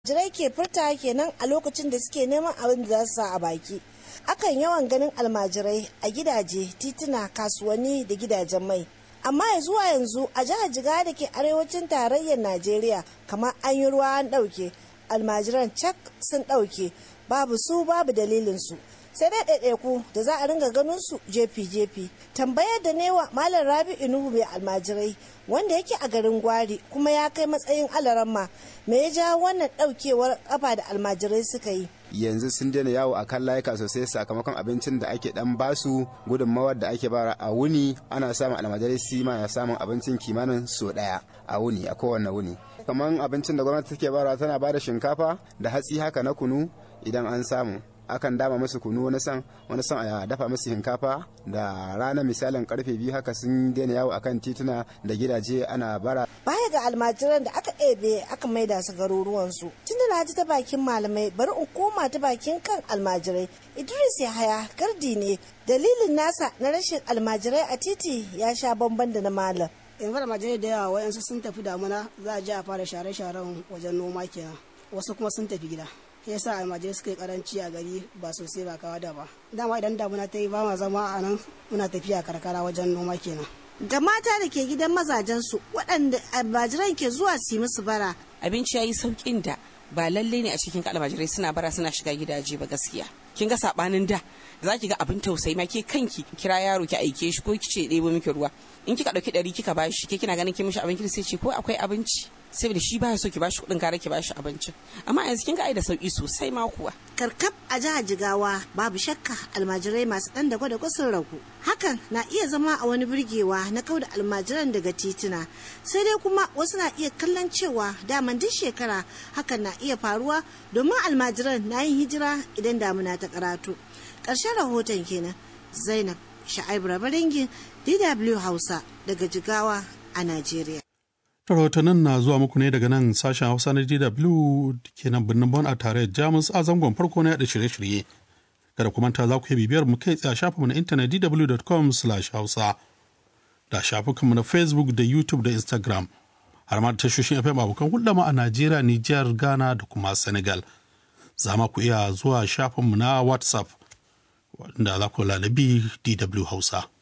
jirai ke furta kenan a lokacin da suke neman abin da za su sa a baki akan yawan ganin almajirai a gidaje tituna kasuwanni da gidajen mai amma ya zuwa yanzu a jihar jiga da ke arewacin tarayyar najeriya kamar an yi ruwa an ɗauke almajiran cak sun ɗauke babu su babu dalilinsu sai dai ɗaiɗaiku da za a ringa ganin su jefi-jefi tambayar da newa malam rabi inuhu mai almajirai wanda yake a garin gwari kuma ya kai matsayin alaramma me ya ja wannan ɗaukewar kafa da almajirai suka yi yanzu sun daina yawo a kan layuka sosai sakamakon abincin da ake dan basu gudunmawar da ake bara a wuni ana samun almajirai su ma na samun abincin kimanin so daya a wuni a kowane wuni kamar abincin da gwamnati take bara tana bada shinkafa da hatsi haka na kunu idan an samu akan dama musu kunu wani san wani san a dafa musu shinkafa da rana misalin karfe biyu haka sun daina yawo akan tituna da gidaje ana bara baya ga almajiran da aka ɗebe aka maida su garuruwansu tunda na ji ta bakin malamai bari in koma ta bakin kan almajirai idris yahaya gardi ne dalilin nasa na rashin almajirai a titi ya sha bamban da na malam in fara almajirai da yawa wayansu sun tafi damuna za a je a fara share-sharen wajen noma kenan wasu kuma sun tafi gida ya sa almajirai suka yi karanci a gari ba sosai ba kawa da ba dama idan damuna ta yi ba ma zama a nan muna tafiya karkara wajen noma kenan ga mata da ke gidan mazajensu waɗanda almajiran ke zuwa su yi musu bara abinci ya yi sauƙin da ba lalle ne a cikin almajirai suna bara suna shiga gidaje ba gaskiya kin ga sabanin da za ki ga abin tausayi ma ke kanki kira yaro ki aike shi ko kice ɗebo miki ruwa in kika ɗauki ɗari kika bashi ke kina ganin kin mishi abin sai ce ko akwai abinci saboda shi baya so ki bashi kuɗin kare ki bashi abincin amma yanzu kin ga ai da sauki sosai ma kuwa karkab a jihar jigawa babu shakka almajirai masu ɗan da gwada sun ragu hakan na iya zama a wani burgewa na kauda almajiran daga tituna sai dai kuma wasu na iya kallon cewa daman duk shekara hakan na iya faruwa domin almajiran na yin hijira idan damuna ta karatu ƙarshen rahoton kenan zainab sha'ib rabaringin dw hausa daga jigawa a najeriya rahotannin na zuwa muku ne daga nan sashen hausa na dw ke nan birnin bon a tare jamus a zangon farko na yada shirye-shirye kada kuma ta za ku yi bibiyar mu kai tsaye shafinmu na intanet dw.com hausa da shafukanmu na facebook da youtube da instagram har ma da tashoshin fm abokan hulɗa ma a najeriya nijar ghana da kuma senegal za ma ku iya zuwa shafinmu na whatsapp wanda za ku lalabi dw hausa